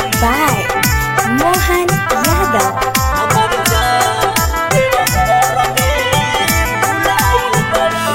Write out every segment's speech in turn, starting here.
by Mohan Yadav. हमर जान देवघर में भुलाइल बाड़ी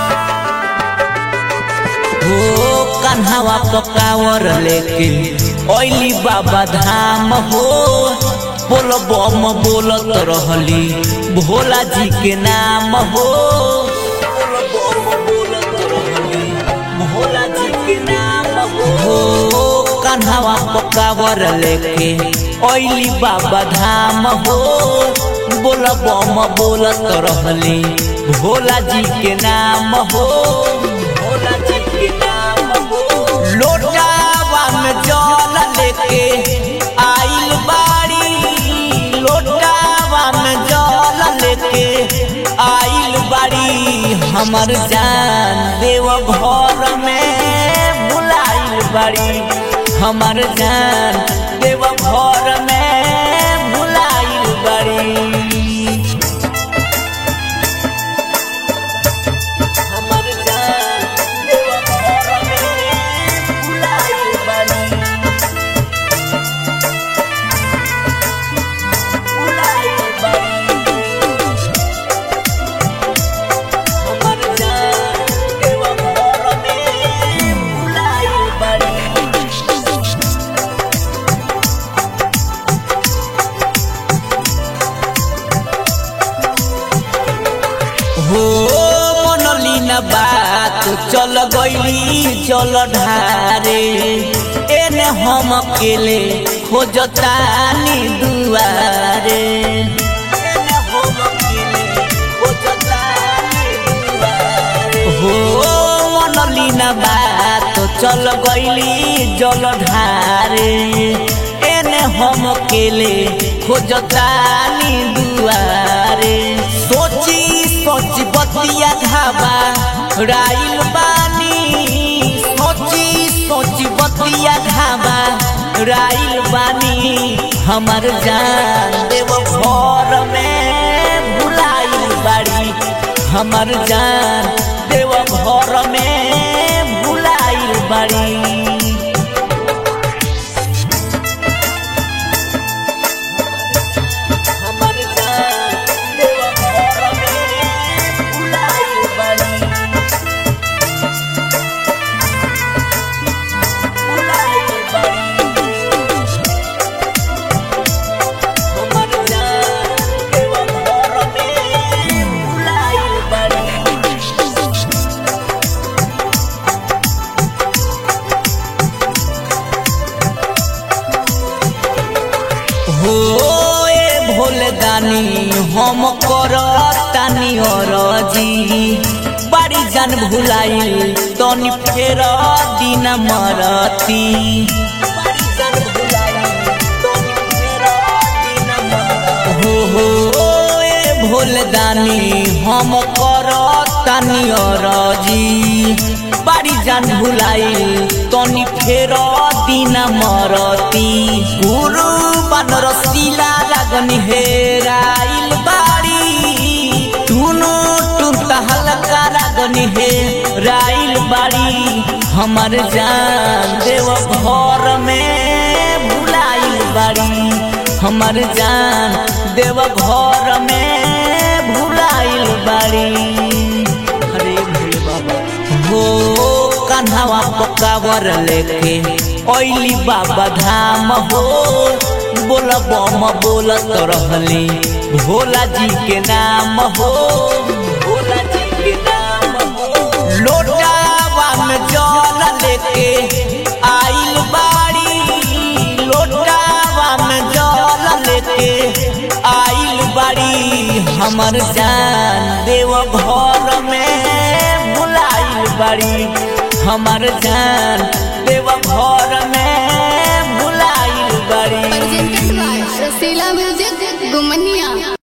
हो कन्हवा पकावर लेके ओइली बाबा धाम हो बोल बम बोलत रहली भोला जी के नाम हो बोल बम बोलत रहली भोला जी के नाम हो कन्हवा पकावर लेके ओइली बाबा धाम हो बोल बम बोलत रहली भोला जी के नाम हो भोला जी के नाम हो लोटावा में जल लेके आइल बाड़ी लोटावा में जल लेके आइल बाड़ी हमर जान देव घर में भुलाइल बाड़ी हमर जान देव घर में भुलाइल बाड़ी हमर जान देवघर में भुलाइल बाड़ी भुलाइल बाड़ी हमर जान देवघर में भुलाइल बाड़ी हो मनली न बात चल गईली चल ढारे एने हम अकेले खोजतानी दुआरे एने हम अकेले खोजतानी दुआरे। हो मनली न बात चल गईली जल ढारे एने हम अकेले खोजतानी दुआरे सोची सोची बतिया धाबा राइल बानी सोची सोची बतिया धाबा राइल बानी हमर जान देव घर में भुलाइल बाड़ी हमर जान देव घर में भुलाइल बाड़ी हमर जान देवघर में भुलाइल बाड़ी भुलाइल बाड़ी हमर जान देवघर में भुलाइल बाड़ी हो ए भोले दानी हम करतानी अरजी बाड़ी जान भुलाइल तनी फेर दिन मरती बाड़ी जान भुलाइल तनी फेर दिन मरती। हो हो ए भोले दानी हम करतानी अरजी बाड़ी जान भुलाइल तनी फेर दिन मरती गुरु बानर शिला लागनी हेराइल बाड़ी टुनु टुनता हल्का लागनी हेराइल बाड़ी हमर जान देव घर में भुलाइल बाड़ी हमर जान देव घर में भुलाइल बाड़ी हरे भोले बाबा हो कन्हवा पकावर लेके ओइली बाबा धाम हो बोल बम बोलत रहली भोला जी के नाम हो भोला जी के नाम हो लोटावा में जल लेके आइल बाड़ी लोटावा में जल लेके आइल बाड़ी हमर जान देव घर में भुलाइल बाड़ी हमर जान देव घर में भुलाइल बाड़ी presented by Rasila Music Gumania.